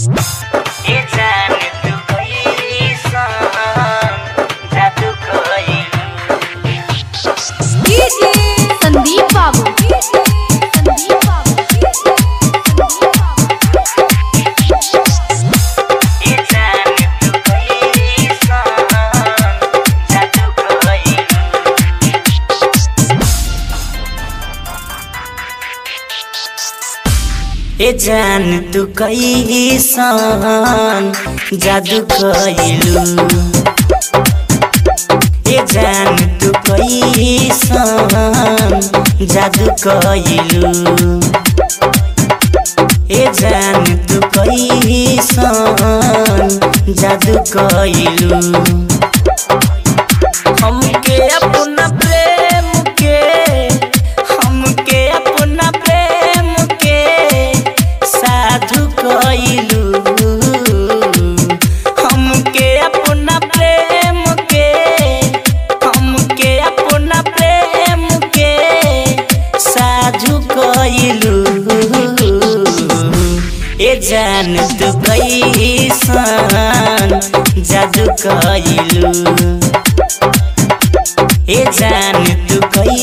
ए जान तू कैसन जादू कइलू संदीप बाबू संदीप बाबू ए जान तू कैसन जादू कइलू ए जान तू कैसन जादू कइलू ए जान तू कैसन जादू कइलू ए जान तू कैसन जादू कइलू हमके अपना प्रेम के हमके अपना प्रेम के साधु कइलू हमके अपना प्रेम के हमके अपना प्रेम के साधु कइलू ए जान तू कैसन जादू कइलू ए जान तू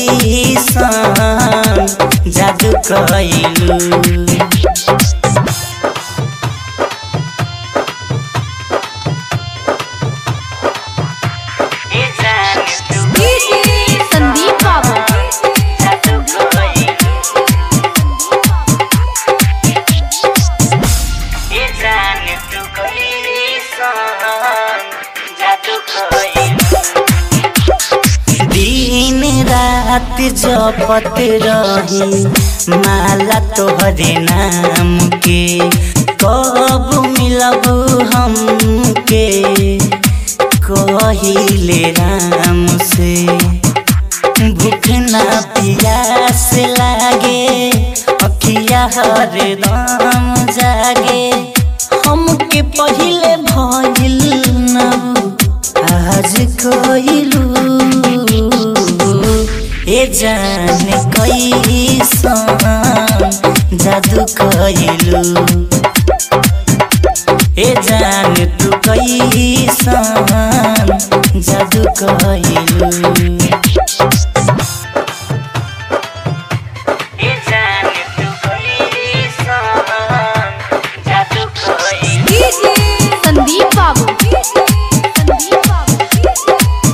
कैसन जादू कइलू ए जान तू संदीप बाबू जादू कइलू ए जान तू कैसन जादू कइलू दिन रात जपत रही माला तोहरे नाम के कब मिलब हमके कहिले राम से भूख ना पियास लागे अखिया हरदम जागे हमके पहिले भइल ना आज कइलू ए जान कैसन जादू कइलू ए जान तू कैसन जादू कइलू ए जान तू कैसन जादू कइलू संदीप बाबू संदीप बाबू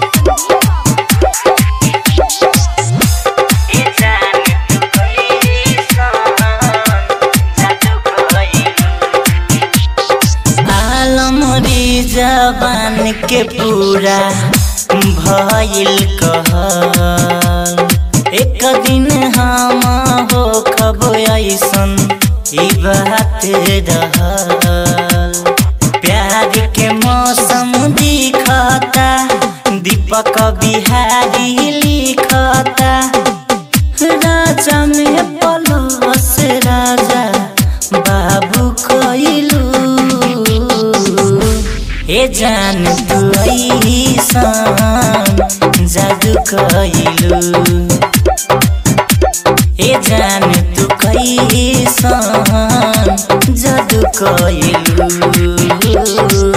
ए जान तू कैसन जादू कइलू आलमरी जबान के पूरा भइल कहल एक दिन हम हो खब ऐसन ई बात रहल प्यार के मौसम दिखता दीपक बिहारी लिखता राजा में पलस राजा बाबू कइलू ए जान तू ऐसन जादू कइलू ए जान तू कैसन जादू कइलू